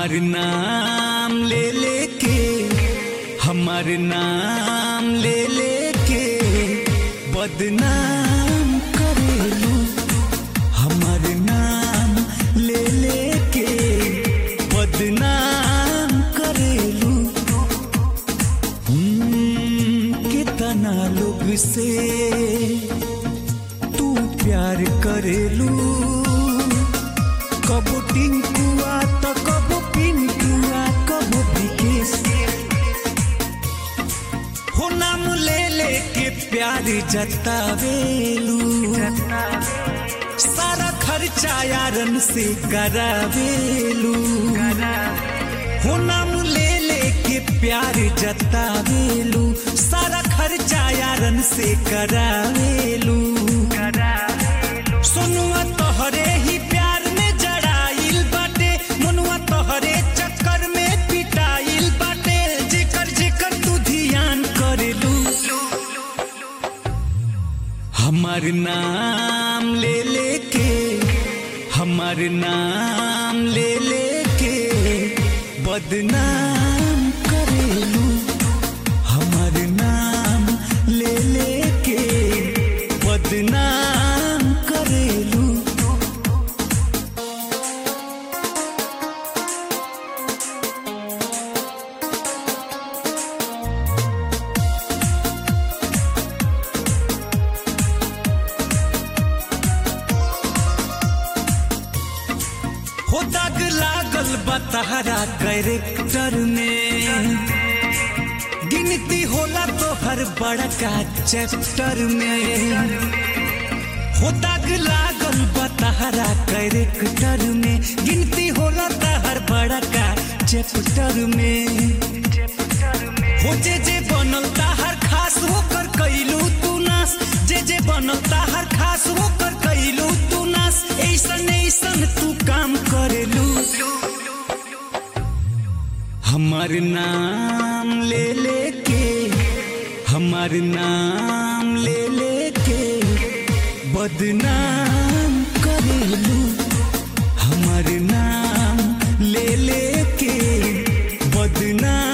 हमार नाम ले लेके हमार नाम ले लेके बदनाम करेलू हमार नाम ले लेके बदनाम करेलू हम्म, कितना लोग से तू प्यार करेलू कबो टिंकुआ तो कबो पिंकुआ कबो विकेश हो नाम ले ले के प्यार जतावेलू सारा खर्चा यारन से करावेलू हो नाम ले ले के प्यार जतावेलू सारा खर्चा यारन से करावेलू सोनुआ तोहरे ही प्यार में जड़ाइल बाटे मनुआ तोहरे चक्कर में पिटाइल बाटे जेकर जेकर तू ध्यान करेलू हमार नाम ले लेके हमार नाम ले लेके बदनाम करेलू हमार नाम ले लेके बदनाम करेलू हो दाग लागल बतहरा कैरेक्टर में गिनती होला तो हर बड़का चैप्टर में हो दाग लागल बतहरा कैरेक्टर में गिनती होला तो हर बड़का चैप्टर में हो जे जे बनल ताहर खास होकर कैलू तू नास जे जे बनल ताहर खास होकर कैलू तू नास ऐसन ऐसन तू काम करेलू हमार नाम ले लेके हमार नाम ले लेके बदनाम करेलू हमार नाम ले लेके बदनाम